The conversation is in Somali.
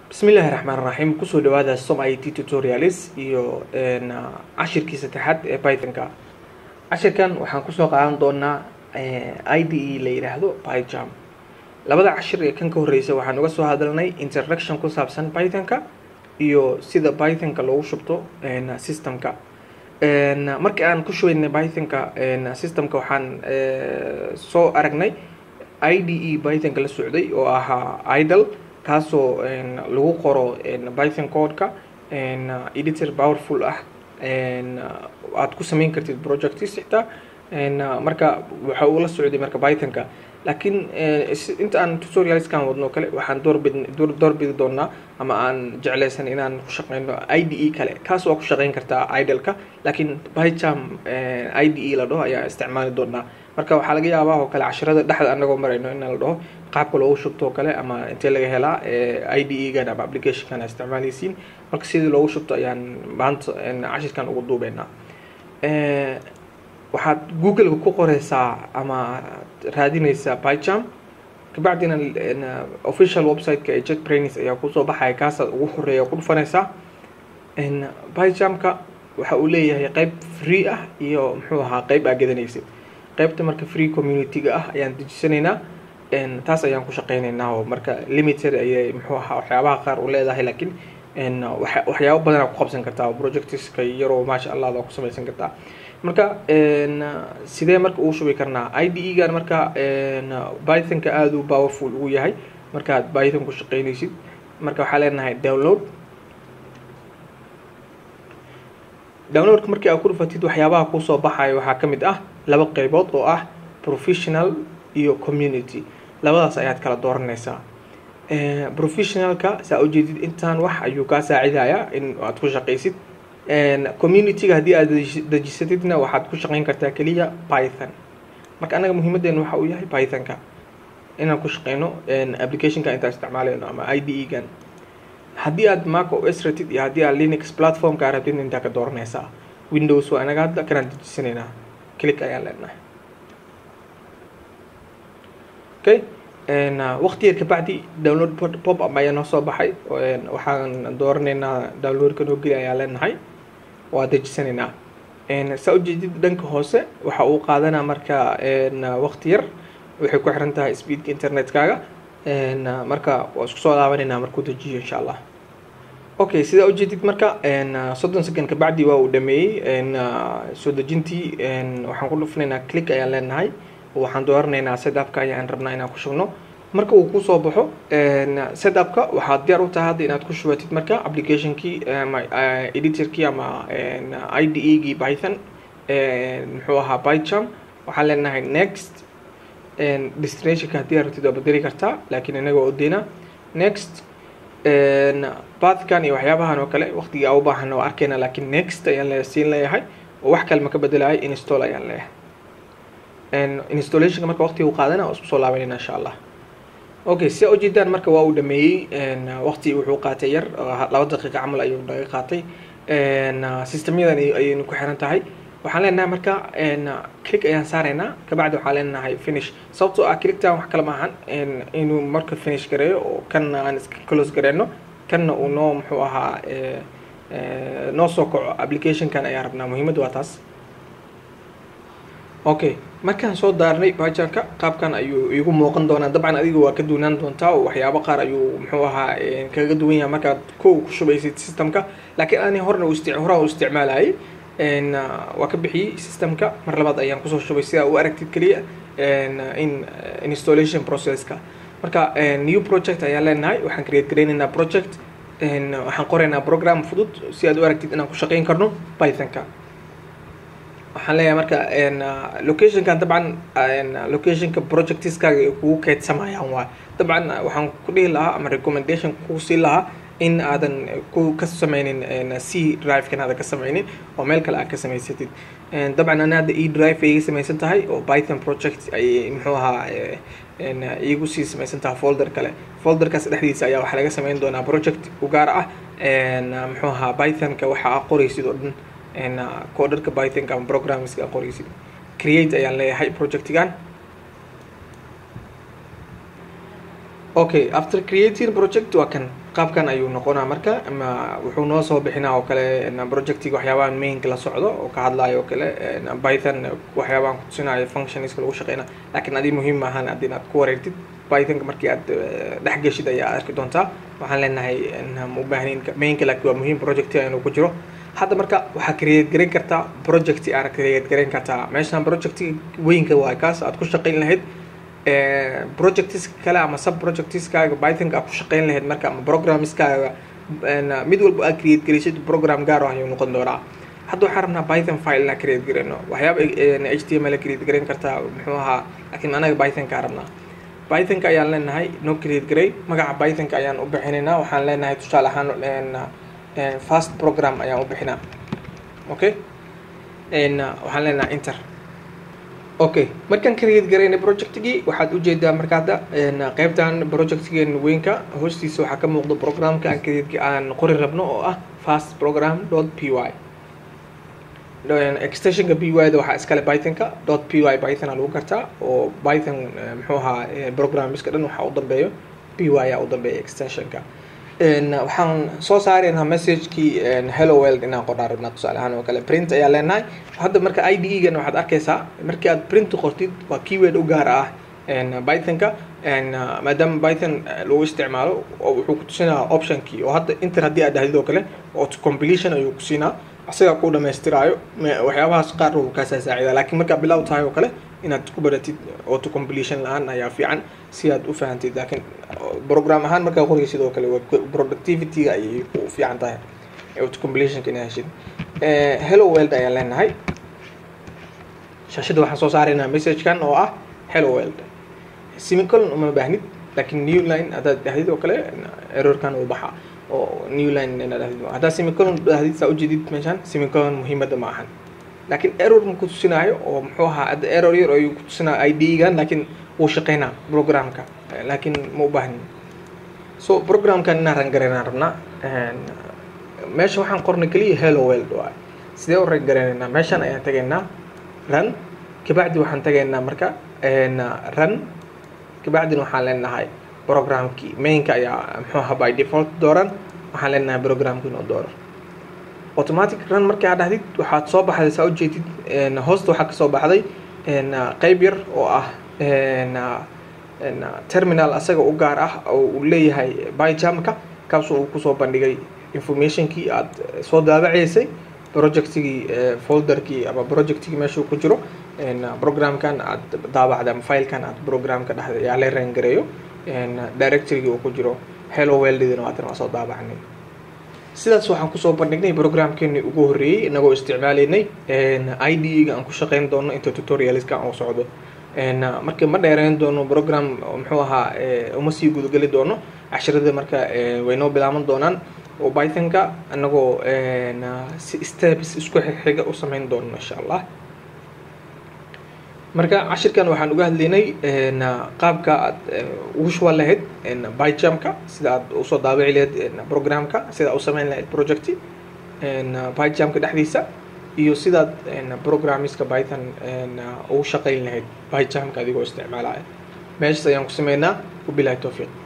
bismillahi raxmaan raxiim kusoo dhawaada som i t tutorials iyo cashirkii saddexaad ee pythonka cashirkan waxaan kusoo qaadan doonaa i d e la yidhaahdo pyjam labada cashir ee kan ka horreysa waxaan uga soo hadalnay introduction ku saabsan pythonka iyo sida pythonka loogu shubto systemka markii aan ku shubaynay pythonka systemka waxaan soo aragnay i d e pythonka la socday oo ahaa idle kaasoo lagu qoro python codeka editor powerful ah aad ku samayn kartid projects xitaa marka waxa uu la socday marka pythonka laakiin inta aan tutorialskan wadno kale waxaan doorbid doorbidi doonaa ama aan jeclaysan inaan ku shaqeyno i d e kale kaas waa ku shaqeyn kartaa idleka laakiin pyjam i d e la dhaho ayaa isticmaali doonaa marka waxaa laga yaabaa oo kale cashirada dhexda anagoo marayno in la dhaho qaabka loogu shubto oo kale ama intee laga helaa i d e gan ama applicationkan a isticmaaleysiin marka sidii loogu shubto ayaan maanta cashirkan ugu duubeynaa waxaad googleka ku qoreysaa ama raadineysaa pyjam kabacdina official website-ka ee jet brains ayaa kusoo baxaya kaasaad ugu horeeya ku dhufanaysaa pyjamka waxa uu leeyahay qeyb free ah iyo muxuu ahaa qeyb aa gadanaysid qeybta marka free community-ga ah ayaan dejisanaynaa taas ayaan ku shaqeyneynaa oo marka limited ayay muxuu ahaa waxyaabaha qaar u leedahay laakiin waxyaabo badanaa ku qabsan kartaa projectska yaroo maasha allah ada ku samaysan kartaa marka sidee marka uu shubi karnaa i d e gan marka pythonka aada u powerful ugu yahay markaad python ku shaqeynaysid marka waxaa leenahay download downloadka markii aad ku dhufatid waxyaabaha kusoo baxayo waxaa ka mid ah laba qeybood oo ah professional iyo community labadaas ayaad kala dooranaysaa professionalka saa ujeedid intaan wax ayuu kaa saacidayaa in aad ku shaqaysid community-ga haddii aad dejisatidna waxaad ku shaqeyn kartaa keliya python marka anaga muhiimadeena waxa uu yahay pythonka inaan ku shaqeyno applicationka intaan isticmaaleyno ama i d e gan haddii aad mac os ratid iyo haddii aad linux platformka rabtid intaa ka dooranaysaa windows waa anaga hadda kanaan dejisanaynaa click ayaan leenahay okay waqti yar kabacdi download pop up ayaa noo soo baxay waxaan dooranaynaa downloadka noo geli ayaan leenahay waa dejisanaynaa saa ujeedid dhanka hoose waxa uu qaadanaa marka waqti yar waxay ku xiran tahay speedka internetkaaga marka waa isku soo laabanaynaa markuu dejiyo insha allah okay sidaa ujeedid marka soddon second kabacdi waa uu dhameeyey soo dejintii waxaan ku dhufnaynaa click ayaan leenahay waxaan dooranaynaa setupka ayaan rabnaa inaan ku shubno marka uu kusoo baxo setupka waxaad diyaar u tahay hadda inaad ku shubatid marka applicationkii ama editorkii ama i d e gii python muxuu ahaa pyjam waxaan leenahay next destinationka haddii aad rabtid waa bedeli kartaa laakiin inaga waa udeynaa next bathkan iyo waxyaabahan oo kale waqtigii aa u baahana waa arkeyna laakiin next ayaan le siin leeyahay oo wax kale ma ka bedelahay install ayaan leeyahay installationka marka waqtiga u qaadana waa isku soo laabanayna insha allah okay si ujeedaan marka waa uu dhameeyey waqti wuxuu qaatay yar laba daqiiqa camal ayuu naga qaatay systemyadan ayaynu ku xiran tahay waxaan leenahay marka click ayaan saaraynaa kabacdi waxaan leenahay finish sababtoo ah clicktan wax kale maahan inuu marka finish gareeyo oo kanna aan iska close gareyno kanna uu noo muxuu ahaa noo soo kaco applicationkan ayaan rabnaa muhiimadda waa taas okay markaan soo daarnay bajanka qaabkan ayuu igu muuqan doonaa dabcan adiga waa ka duunaan doontaa oo waxyaabo qaar ayuu muxuu ahaa kaga duwan yahay markaad kow ku shubaysid systemka laakiin ani horna horaan u isticmaalayay waa ka bixiyey systemka mar labaad ayaan kusoo shubay sidaa u aragtid keliya in installation processka marka new project ayaan leenahay waxaan create gareynaynaa project waxaan qoraynaa program fudud si aad u aragtid inaan ku shaqeyn karno pythonka waxaan leeyahay marka locationkan dabcan locationka projectiskaaga ay kugu keydsamayaan waa dabcan waxaan ku dhihi lahaa ama recommendation ku sii lahaa in aadan ku ka sameynin c drive-kan aadan ka sameynin oo meel kale aad ka samaysatid dabcan ana hadda e drive ay iga samaysan tahay oo python project ay muxuu ahaa iigu sii samaysan tahay folder kale folderkaas dhexdiisa ayaa waxaa laga sameyn doonaa project u gaar ah muxuu ahaa pythonka waxa aa qoraysid oo dhan coderka pythonka ama programmingska aa qoraysid create ayaan leeyahay projectigan okay after creating project waa kan qaabkan ayuu noqonaa marka ama wuxuu noo soo bixinaa oo kale projectiga waxyaabahan mainka la socdo oo ka hadlayo oo kale python waxyaabahan kutusinayo functionska lagu shaqeyna laakiin adi muhiim maahan haddii inaad ku wareegtid pythonka markii aad dhex geshid ayaa arki doontaa waxaan leenahay ma ubaahnayn mainka laakiin waa muhiim projectiga inuu ku jiro hadda marka waxaa create garan kartaa project aad create garan kartaa meeshaan projectiga weynka waa kaas aad ku shaqeyn lahayd projects kale ama sub projectskaaga pythonka aad ku shaqeyn lahayd marka ama programmeskaaga mid walba aad create gelisid program gaar ah ayuu noqon doonaa hadda waxaan rabnaa python file inaan create garayno waxyaaba h t m l create garayn kartaa muxuu ahaa laakiin anaga pythonka rabnaa pythonka ayaan leenahay no create garay magaca pythonka ayaan u bixinaynaa waxaan leenahay tusaale ahaan fast program ayaan u bixinaa okay waxaan leenahay inter okay markaan create garaynay projectigii waxaad ujeedaa marka hadda qeybtan projectgeen weynka hoostiisa waxaa ka muuqda programka aan create aan qori rabno oo ah fast program dot p y extensionka p y da waxaa iskale pythonka dot p y python aa lagu gartaa oo python muxuu ahaa programmiska dhan waxaa u dambeeyo p y aa u dambeeya extensionka waxaan soo saaraynaa messagekii hello world inaan qornaa rabnaa tusaale ahaan oo kale print ayaa leenahay hadda marka i d e gan waxaad arkaysaa markii aad print qortid waa keyword u gaar ah pythonka maadaama python lagu isticmaalo oo wuxuu kutusinaa optionkii oo hadda inter haddii aad dhahdid oo kale auto completion ayuu kusiinaa asagaa ku dhamaystiraayo waxyaabahaas qaar uu kaasaa saacida laakiin markaa bilow tahay oo kale inaad ku baratid auto completion la-aan ayaa fiican si aad u fahantid laakiin program ahaan markaa qoraysid oo kale productivity-ga ayay u fiican tahay auto completionka inaad heshid hello world ayaan leenahay shaashada waxaan soo saaraynaa messagekan oo ah hello world semicolon uma baahnid laakiin new line haddaad dhahdid oo kale errorkan uu baxaa oo new line inaad dhahdid haddaad semicolon dhahdid saa ujeedid meeshaan semicolon muhiimadda ma ahan laakiin error ma kutusinaayo oo muxuu ahaa hadda error yar ayuu kutusinaa i d gan laakiin wuu shaqeynaa programka laakiin ma u baahnin so programkan inaan rangaraynaan rabnaa meesha waxaan qornay keliya hello world waay sidee u rangaraynayna meeshaan ayaan tagaynaa run kabacdi waxaan tagaynaa marka run kabacdina waxaan leenahay programkii mainka ayaa muxuu ahaa by default dooran waxaan leenahay programka inuu dooro automatic run markii aad dhahdid waxaad soo baxday saa ujeedid hoosta waxaa kasoo baxday qeyb yar oo ah terminal asaga u gaar ah oo uu leeyahay byjamka kaasoo uu kusoo bandhigay informationkii aad soo daabaceysay projectigii folderkii ama projectigii meeshuu ku jiro programkan aad daabacday ama filekan aad programka dhexda yaa la rangareeyo directorygii uu ku jiro hello weldidina waatan waa soo daabacnay sidaas waxaan kusoo bandhignay programkeeni ugu horreeyey inagoo isticmaalaynay i d ga aan ku shaqeyn doono inta tutorialska aan u socdo marka ma dheereyn doono program muxuu ahaa uma sii gudageli doono casharada marka way noo bilaaban doonaan oo pythonka anagoo si steps isku xiga u sameyn doono insha allah marka cashirkan waxaan uga hadlaynay qaabka aad ugu shuban lahayd byjamka sida aad usoo daabici lahayd programka sida aad u sameyn lahayd project byjamka dhexdiisa iyo sidaad programmiska python ugu shaqeyn lahayd byjamka adigoo isticmaalaya meeshas ayaan ku sameynaa wabilahi towfiiq